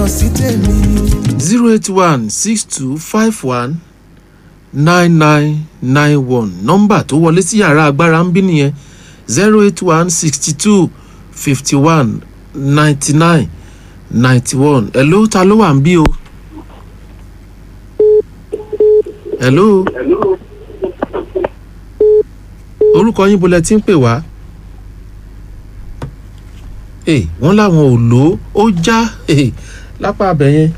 jìnnà sí tèmi. zero eight one six two five one nine nine nine one nọ́mbà tó wọlé sí yàrá agbára ń bí nìyẹn zero eight one sixty two fifty one ninety nine ninety one hello ta ló wà ń bí o. hello. orúkọ yín bolẹ̀ tí ń pè wá. ee wọ́n láwọn ò lò ó ó já ee lápá abẹ yẹn.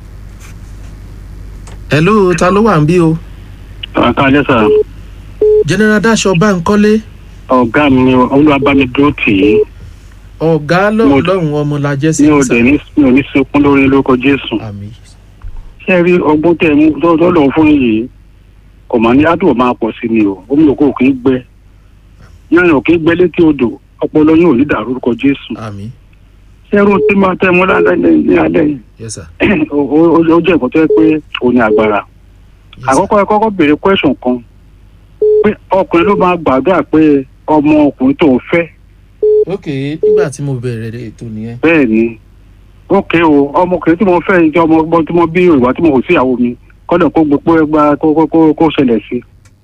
hello ta ló wà ń bí o. àkàlẹ́ sà general daṣọ báńkọ́lé ọ̀gá mi ni olúwabámidúró tì í ọ̀gá lọ́hùn lọ́hùn ọmọ la jẹ́ sí mi ò dẹ̀ ní mi ò ní sunkún lórí lórúkọ jésù àmì ṣé ẹ rí ọgbọ́n tẹ mú tó tó lòun fún yìí kò máa ní àdúgbò máa pọ̀ sí ni o omi òkú ò kì í gbẹ yẹn ò kì í gbẹ létí odò ọpọlọ yín ò ní dàrú lórúkọ jésù àmì ṣé ẹrú tí máa tẹ mú lálẹ́ ní alẹ́ yìí yes sir ó- ó ó jẹ́ nǹkan tó yẹ pé òun ní agbára yes sir. àkọ́kọ́ ẹ kọ́kọ́ béèrè question kan pé ọkùnrin ló máa gbàdúrà pé ọmọ ọkùnrin tó ń fẹ́ ok nígbà tí mo bẹ̀rẹ̀ ètò nìyẹn bẹ́ẹ̀ ni ókè o ọmọkùnrin tí mo fẹ́ yìí jẹ́ ọmọ ọgbọ́n tí mo bí ìwà tí mo kò sí ìyàwó mi kọ́dọ̀ kó gbogbo ẹgbà kó kó kó kó ṣẹlẹ̀ sí.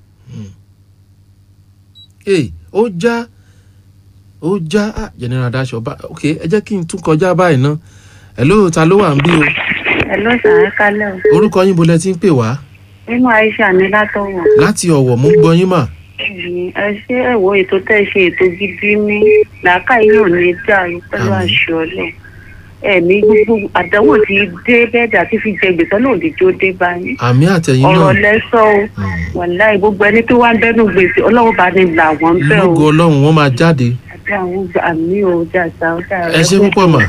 ee ó já ó já ah, general daṣọ bá ok ẹ jẹ́ kí n tún kọjá báyìí ná hello ta ló wà ń bí o Hello sir, ẹ kálẹ̀ o. orúkọ yín bolẹ̀ tí ń pè wá Nínú Aisha ní látọ̀wọ̀. láti ọ̀wọ̀ mú gbọ́ yín mà Ẹ ṣé ẹ̀wọ̀ ètò tẹ́ ẹ ṣe ètò gidi ní làákàyè yóò ní dàrú pẹ̀lú Àmín. àṣọ ọlọ́. Ẹ̀mí gbogbo àdánwò tí dé bẹ́ẹ̀dì àti fi jẹ gbèsè náà lè jó dé báyìí. àmì àtẹ̀yìn Ọ̀rọ̀ náà lẹ́sọ̀ o. Mm. Wàláì gbogbo ẹni tó wá ń bẹ́nu gbèsè ọlọ́run bá ní là wọ́n bẹ́ o. lógo ọlọ́run wọ́n máa jáde Àti àwọn àmì o jàjà ó dára. ẹ ṣe púpọ̀ mà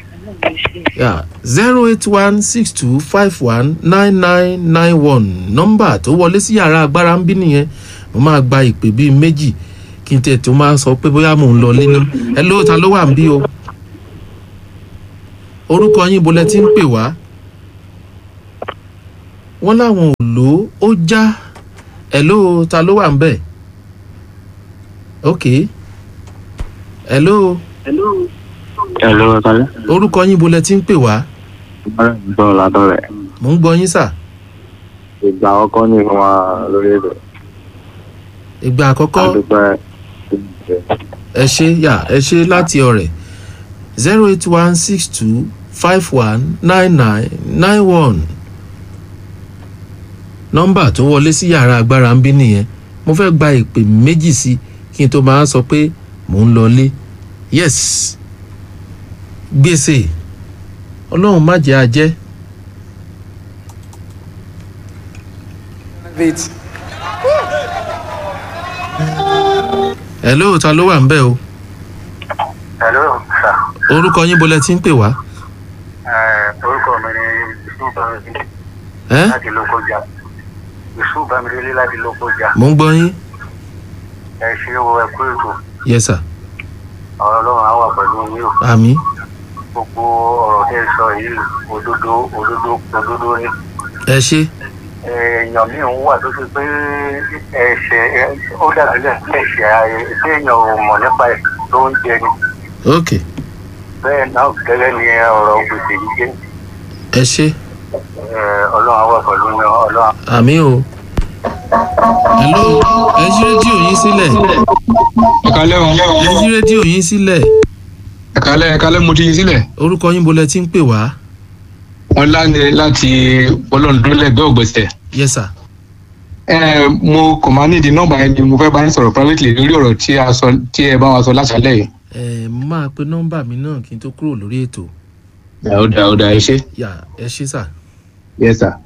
zero eight one six two five one nine nine nine one nọ́mbà tó wọlé sí yàrá agbára ń bí nìyẹn mo máa gba ìpè bíi méjì kí n tẹ̀ tó máa sọ pé bóyá mò ń lọ lé ná ẹ ló ta ló wà ń bí o orúkọ yín bolẹ̀ tí ń pè wá wọ́n láwọn ò lò ó ó já ẹ ló ta ló wà ń bẹ̀ ok ẹ ló ẹ ló ẹ kalẹ́. orúkọ yín bolẹ̀ tí ń pè wá bọ́ọ̀ ládọ́ rẹ̀ mò ń gbọ́ yín sà ìgbà àkọ́kọ́ ní fún wa lórí èdè ìgbà àkọ́kọ́ àdúpẹ́ ẹ ṣe yà ẹ ṣe láti ọ̀rẹ́ zero eight one six two five one nine nine nine one nọ́mbà tó wọlé sí yàrá agbára ń bí nìyẹn mo fẹ́ gba ìpè méjì sí kí n tó máa sọ pé mò ń lọlé yes gbèsè ọlọ́run má jẹ́ ajẹ́ ẹ̀ lóòótọ́ ló wà ń bẹ̀ o hello sir orúkọ yín bolẹ̀ tí ń pè wá orúkọ mi ni yusuf bamidele ẹ́ láti lókojá yusuf bamidele láti lókojá mò ń gbọ́ yín ẹ ṣe wo ẹkú ètò yes sir ọ̀rọ̀ ọlọ́run á wà pẹ̀lú yín o àmì gbogbo ọ̀rọ̀ tẹ́ ẹ sọ yìí òdodo òdodo òdodo ni ẹ ṣe èèyàn míì ń wà tó ṣe pé ẹ̀ṣẹ̀ ó dàbí lẹ̀ ẹ̀ṣẹ̀ ayé tí èèyàn ò mọ̀ nípa ẹ̀ tó ń jẹ ni ok bẹ́ẹ̀ náà gẹ́gẹ́ ni ọ̀rọ̀ gbèsè yìí jẹ́ ẹ ṣe Eh, ọlọ́run á wà pẹ̀lú yín ọlọ́run. àmì o. hello ẹ yí rédíò yín sílẹ̀ ẹ̀kálẹ́ o ẹ yí rédíò yín sílẹ̀ ẹ̀kálẹ́ ẹ̀kálẹ́ mo ti yí sílẹ̀ orúkọ yín bolẹ̀ tí ń pè wá wọ́n láni láti ọlọ́ọ̀dúnlẹ̀gbẹ́ ògbésẹ̀. yes sir ẹ mo kò máa nídìí nọ́mbà yẹn ni mo fẹ́ bá yín sọ̀rọ̀ privately lórí ọ̀rọ̀ tí a sọ tí ẹ bá wa sọ láṣálẹ̀ yìí. ẹ mo máa pe nọ́mbà mi náà kí n tó kúrò lórí ètò ẹ ó dà ó dà ẹ ṣe yà ẹ ṣe sà. yes sir.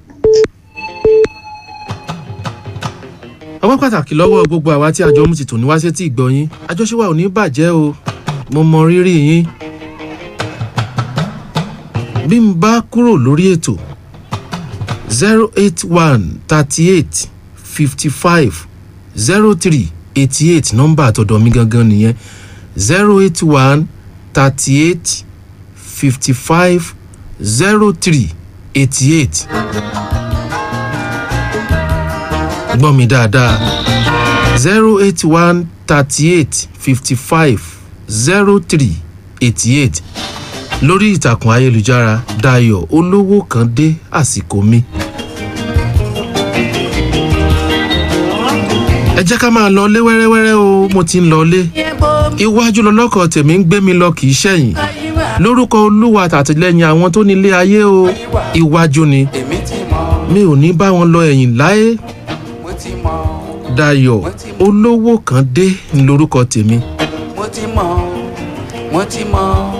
ọwọ́ pàtàkì lọ́wọ́ gbogbo àwa tí àjọ mú ti tò ní wá sí tí ìgbọ́ yín àjọṣe wa ò ní bàjẹ́ o mo mọ rírì yín. bí n bá kúrò lórí ètò zero eight one thirty eight fifty five zero three eighty eight nọ́mbà àtọ̀dọ̀ mi gangan nìyẹn zero eight one thirty eight fifty five zero three eighty eight gbọ́ mi dáadáa zero eight one thirty eight fifty five zero three eighty eight lórí ìtàkùn ayélujára dayo olówó kan dé àsìkò mi. ẹ jẹ́ ká máa lọ lé wẹ́rẹ́wẹ́rẹ́ o mo ti ń lọ lé iwájú lọlọ́kọ̀ tèmi ń gbé mi lọ kì í ṣẹ̀yìn lórúkọ olúwa àtàtìlẹ́yìn àwọn tó nílé ayé o iwájú ni èmi ti mọ̀ mi ò ní bá wọn lọ ẹ̀yìn láé mo ti mọ̀ dayo olówó kan dé ní lórúkọ tèmi mo ti mọ̀ mo ti mọ̀